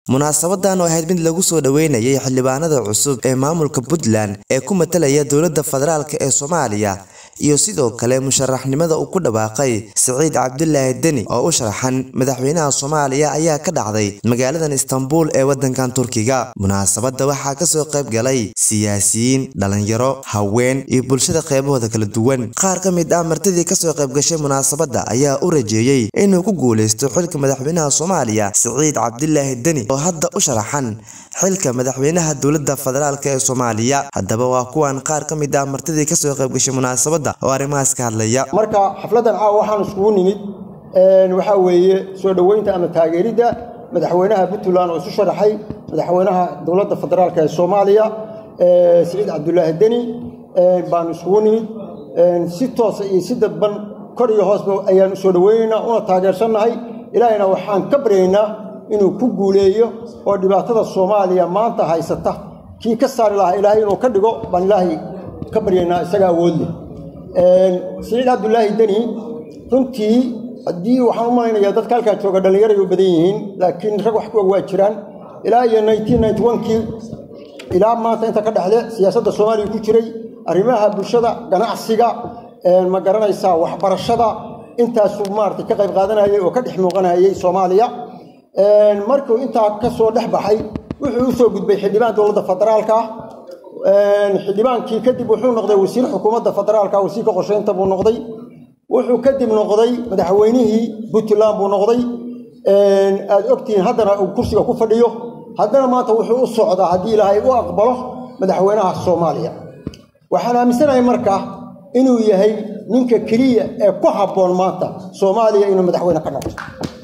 munaasabadan oo ahayd mid lagu soo dhoweynayay xildhibaanada cusub ee maamulka puntland ee ku matalaya dowladda federaalk ee soomaaliya iyo sidoo kale musharaxnimada uu ku dhawaaqay siciid cabdulaahi deni oo u sharaxan madaxweynaha soomaaliya ayaa ka dhacday magaaladan istanbul ee waddankan turkiga munaasabadda waxaa kasoo qayb galay siyaasiyiin dhalinyaro haween iyo bulshada qeybahooda kala duwan qaar ka mid ah martidii kasoo qayb gashay munaasabadda ayaa u rajeeyey inuu ku guuleysto xilka madaxweynaha soomaaliya siciid cabdulaahi deni oo hadda u sharaxan xilka madaxweynaha dowladda federaalk ee soomaaliya haddaba waa kuwan qaar ka mid ah martidii kasoo qayb gashay munaasabadda oo arrimahaas ka hadlaya marka xafladdan caawa waxaan iskugu nimid waxaa weeye soo dhoweynta ama taageeridda madaxweynaha puntland oo isu sharaxay madaxweynaha dowladda federaalk ee soomaaliya siciid cabdulaahi deni baanu iskugu nimid si toosa iyo si dadban kor iyo hoosba ayaan usoo dhoweynaynaa una taageersannahay ilaahayna waxaan ka baryaynaa inuu ku guuleeyo oo dhibaatada soomaaliya maanta haysata kii ka saari lahaa ilaahay inuu ka dhigo baan ilaahay ka baryaynaa isaga awood leh siciid cabdulaahi deni runtii haddii waxaan u malaynayaa dadka halkaa jooga dhallinyaray u badan yihiin laakiin rag wax ku og waa jiraan ilaa iyo kii ilaa maanta inta ka dhexle siyaasadda soomaaliya ku jiray arrimaha bulshada ganacsiga ma garanaysaa waxbarashada intaasuu maarata ka qayb qaadanayay oo ka dhex muuqanayay soomaaliya markuu intaa ka soo dhex baxay wuxuu u soo gudbay xildhibaan dowladda federaalka xildhibaankii kadib wuxuu noqday wasiir xukuumadda federaalka wasiirka qorsheynta buu noqday wuxuu kadib noqday madaxweynihii puntland buu noqday aad ogtihiin haddana uu kursiga ku fadhiyo haddana maanta wuxuu u socdaa haddii ilaahay u aqbalo madaxweynaha soomaaliya waxaan aaminsanahay marka inuu yahay ninka keliya ee ku habboon maanta soomaaliya inuu madaxweyne ka noqdo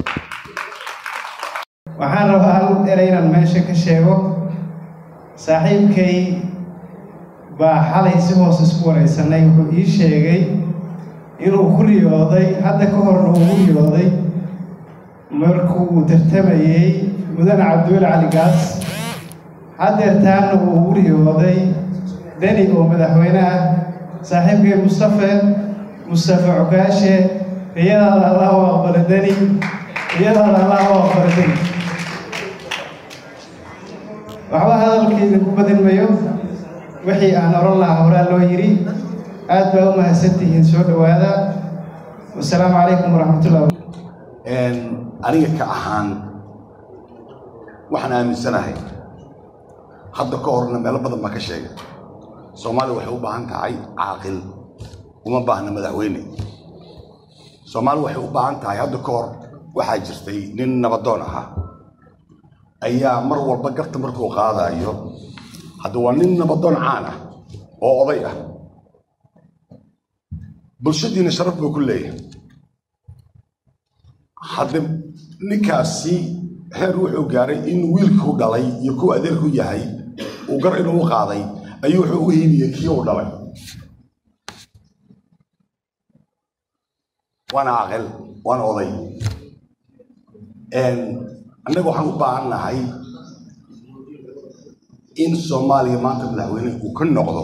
waxaan rabaa hal erey inaan meesha ka sheego saaxiibkay baa xalay si hoos isku waraysanay wuxuu ii sheegay inuu ku riyooday hadda ka horna uu u riyooday markuu uu tartamayey mudane cabdiweli cali gaas haddeertaanna uu ugu riyooday deni oo madaxweyne ah saaxiibkay mustafe mustafe cukaashe riyadaada allah u aqbala deni riyadaada allah u aqbala deni waxba hadalkayda ku badin mayo wixii aan oran lahaa horaa loo yidhi aad baa u mahadsantihiin soo dhowaada wasalaamu calaykum waraxmatullah aniga ka ahaan waxaan aaminsanahay hadda ka horna meelo badan baa ka sheegay soomaaliya waxay u baahan tahay caaqil uma baahna madaxweyne soomaaliya waxay u baahan tahay hadda ka hor waxaa jirtay nin nabadoon ahaa ayaa mar walba garta markuu qaadaayo hadda waa nin nabadoon caan ah oo oday ah bulshadiina sharaf buu ku leeyahay hadda ninkaasi heer wuxuu gaaray in wiilkuu dhalay iyo kuwa adeerku yahay uu gar inuu u qaaday ayuu wuxuu u hiibiyey kii uu dhalay waana aqil waana oday annaga waxaan u baahan nahay in soomaaliya maanta madaxweyne uu ka noqdo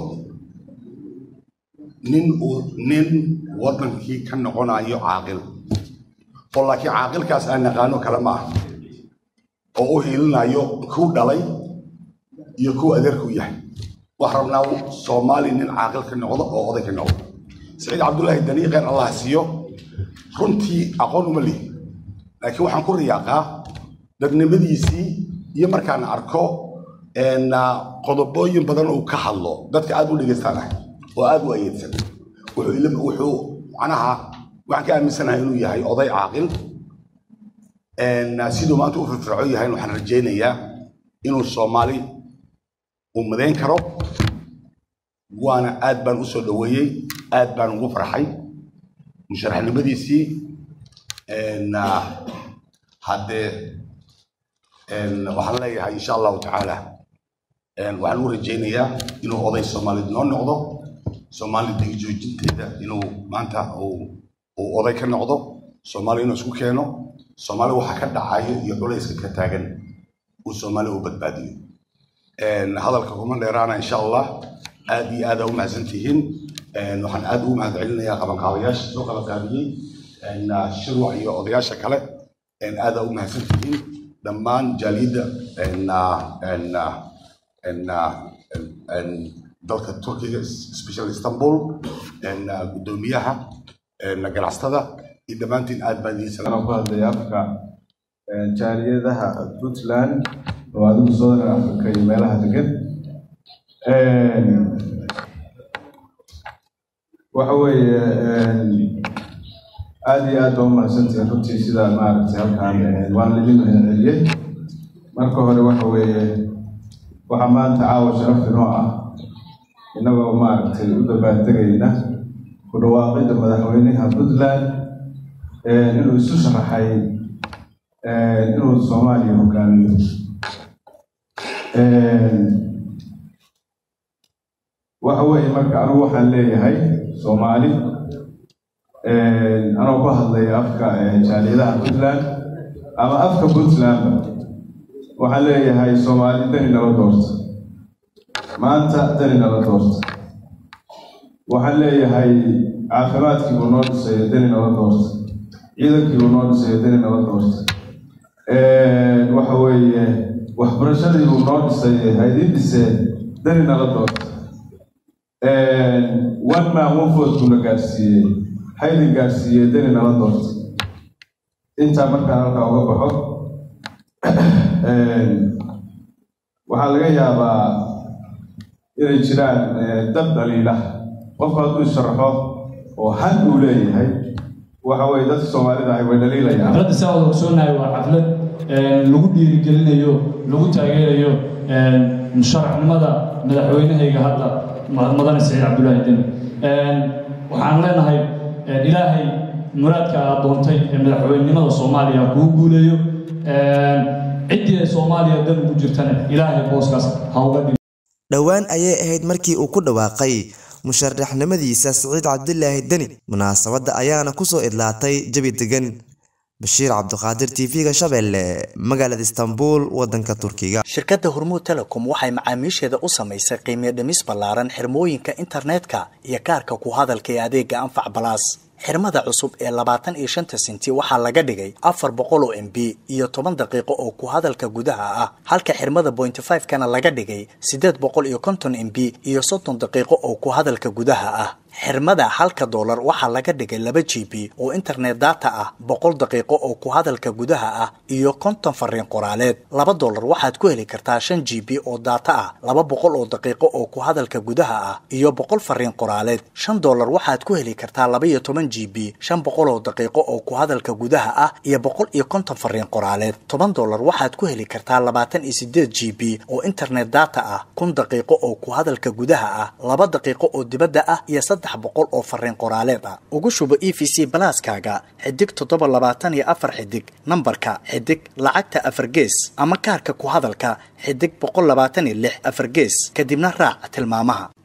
nin uu nin waddankii ka noqonayo caaqil oo laakiin caaqilkaas aan naqaano kale ma ah oo u hiilinayo kuu dhalay iyo kuwa adeerku yahay waxaan rabnaa soomaaliya nin caaqil ka noqdo oo oday ka noqdo saciid cabdullaahi danii kheyr allah siiyo runtii aqoon uma lihi laakiin waxaan ku riyaaqaa dadnimadiisii iyo markaan arko qodobooyin badan uu ka hadlo dadka aad u dhegaystaanah oo aad u ayeedsan wuxuu macnaha waxaan ka aaminsanahay inuu yahay oday caaqil siduu maanta u firfircoon yahay waxaan rajaynayaa inuu soomaali uu madayn karo waana aad baan u soo dhoweeyey aad baan ugu farxay musharaxnimadiisii haddee waxaan leeyahay insha allahu tacaala waxaan u rajaynayaa inuu oday soomaaliyed noo noqdo soomaali digijoojinteeda inuu maanta uu oday ka noqdo soomaaliya inuu isku keeno soomaaliya waxa ka dhacayo iyo culayska ka taagan uu soomaaliya u badbaadiyo hadalka kuma dheeraana insha allah aad iyo aada u mahadsan tihiin waxaan aad ugu mahad celinayaa qabanqaabayaasha soo qabanqaabiyey shirwac iyo odayaasha kale aada u mahadsan tihiin dhammaan jaaliyadda dalka turkiga special istanbul guddoomiyaha ganacsatada iyo dhammaantiin aad baan idiin salaam ku hadlaya afka jaaliyadaha puntland oo adigu southern africa iyo meelaha degan waxa weeye aada iyo aad baa umahadsantihin runtii sidaa maaragtay halkaan waan lidin celiyey marka hore waxa weeye waxaa maanta caawa sharaf inoo ah innagoo maaragtay u dabaaldegayna ku dhawaaqidda madaxweynaha puntland inuu isu sharaxay inuu soomaaliya hogaamiyo waxa weeye marka anigu waxaan leeyahay soomaali anoo ku hadlaya afka jaaliyadaha puntland ama afka puntlandba waxaan leeyahay soomaali dani nala doorta maanta dani nala doorta waxaan leeyahay caafimaadkiibuu noo dhisayo dani nala doorta ciidankiibuu noo dhisayo dani nala doorta waxa weeye waxbarashadiibuu noo dhisay haydin dhisee dani nala doorta one man one vote buu na gaarsiiyey haydin gaarsiiyey dani nala doorta intaa markaan halkaa uga baxo waxaa laga yaabaa inay jiraan dad dhaliila qofku hadduu isharaxo oo han uu leeyahay waxa weye dadka soomaalida ahay way dhaliilayaan xafladda saa wada ogsoonahay waa xaflad lagu dhiirigelinayo lagu taageerayo musharaxnimada madaxweynahayga hadda madane saciid cabdullaahi deni waxaan leenahay ilaahay muraadka aad doontay ee madaxweynenimada soomaaliya kuu guuleeyo ciddii ay soomaaliya dan ugu jirtana ilaahay booskaas ha uga dhig dhowaan ayay ahayd markii uu ku dhawaaqay musharaxnimadiisa siciid cabdilaahi deni munaasabadda ayaana kusoo idlaatay jabi degan bashiir cabdiqaadir tv-ga shabeelle magaalada istanbul wadanka turkiga shirkadda hormuud telecom waxay macaamiisheeda u samaysay qiimiyo dhimis ballaaran xirmooyinka internetka iyo kaarka ku hadalka ee adeega anfac balaas xirmada cusub ee labaatan iyo shanta senti waxaa laga dhigay afar boqol oo m b iyo toban daqiiqo oo ku hadalka gudaha ah halka xirmada pointy five kana laga dhigay siddeed boqol iyo konton m b iyo soddon daqiiqo oo ku hadalka gudaha ah xirmada halka doolar waxaa laga dhigay laba g b oo internet data ah boqol daqiiqo oo ku hadalka gudaha ah iyo konton fariin qoraaleed laba doolar waxaad ku heli kartaa shan g b oo data ah laba boqol oo daqiiqo oo ku hadalka gudaha ah iyo boqol fariin qoraaleed shan doolar waxaad ku heli kartaa laba iyo toban g b shan boqol oo daqiiqo oo ku hadalka gudaha ah iyo boqol iyo konton fariin qoraaleed toban doolar waxaad ku heli kartaa labaatan iyo sideed g b oo internet data ah kun daqiiqo oo ku hadalka gudaha ah laba daqiiqo oo dibadda ah iyo saddex boqol oo fariin qoraaleed ah ugu shubo e v c balaaskaaga xidig toddoba labaatan iyo afar xidig nambarka xidig lacagta afar gees ama kaarka ku hadalka xidig boqol labaatan iyo lix afar gees kadibna raac tilmaamaha